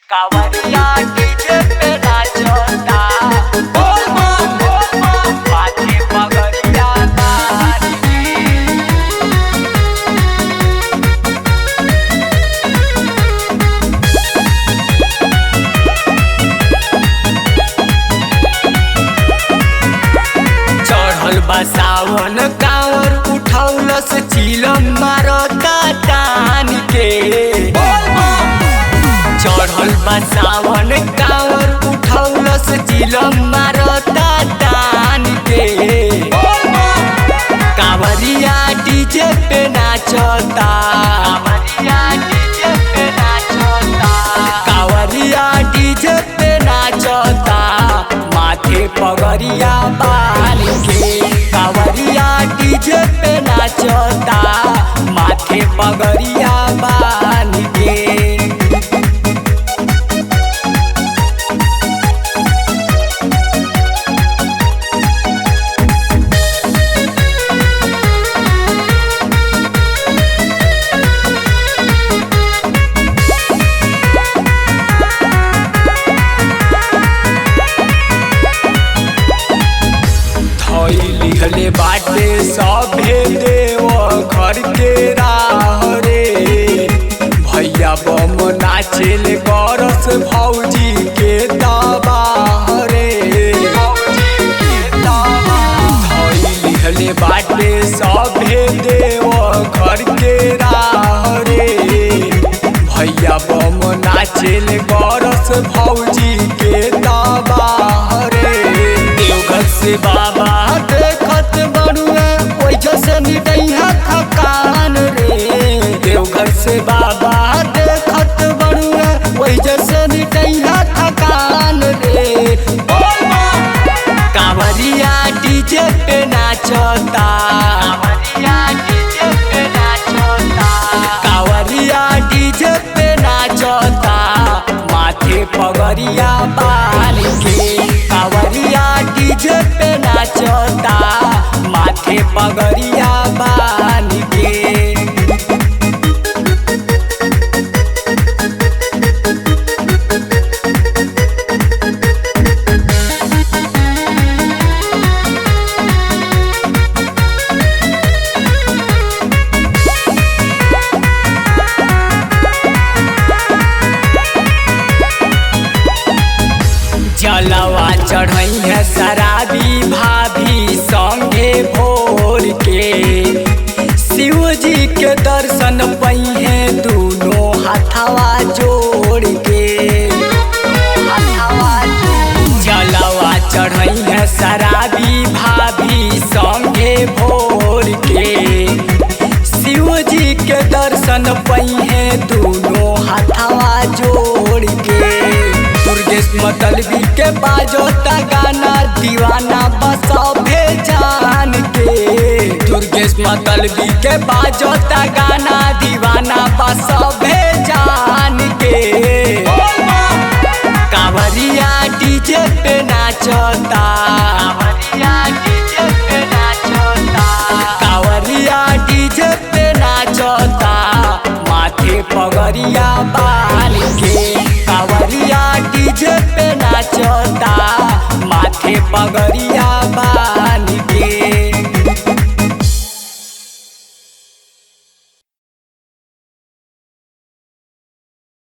कावरिया डीजे पे नाचता बोल बम बोल बम माथे पगड़िया तारी चढ़ल बा सावन कांवर उठौलस चिलम मारता तान के चढ़ल बा सावन कांवर उठौलस चिलम मारता तान के कांवरिया डीजे पे नाचता कांवरिया डीजे पे नाचता कांवरिया डीजे पे नाचता माथे पगड़िया बाल के कांवरिया डीजे पे नाचता माथे पगड़िया बाल के धइली हले बाटे सभे देव घर के राह रे भैया बम नाचेल करस भौजी के दबाह रे धइली हले बाटे सभे देव घर के राह रे भैया बम नाचेल करस भौजी के दबाह रे देवघर से बाबा देखत बड़ुए ओइ जैसे निदैहा थकान रे देवघर से बाबा देखत बड़ुए ओइ जैसे निदैहा थकान रे कांवरिया डीजे पे नाचता कांवरिया डीजे पे नाचता कांवरिया डीजे पे नाचता माथे पगड़िया बाल के कांवरिया डीजे पे नाचता माथे पगड़िया बाल के जलवा चढ़ई है शराबी भाभी संगे भोर के शिव जी के दर्शन पई है दोनों हाथवा जोड़ के जलवा चढ़ई है शराबी भाभी संगे भोर के शिव जी के दर्शन पई है दोनों हाथवा जोड़ के दुर्गेश मतलबी के बाजोता गाना दीवाना बसभे जान के दुर्गेश मतलबी के बाजोता गाना दीवाना बसभे जान के कांवरिया डीजे पे नाचता कांवरिया डीजे पे नाचता कांवरिया डीजे पे नाचता माथे पगड़िया बाल के कांवरिया डीजे पे नाचता माथे पगड़िया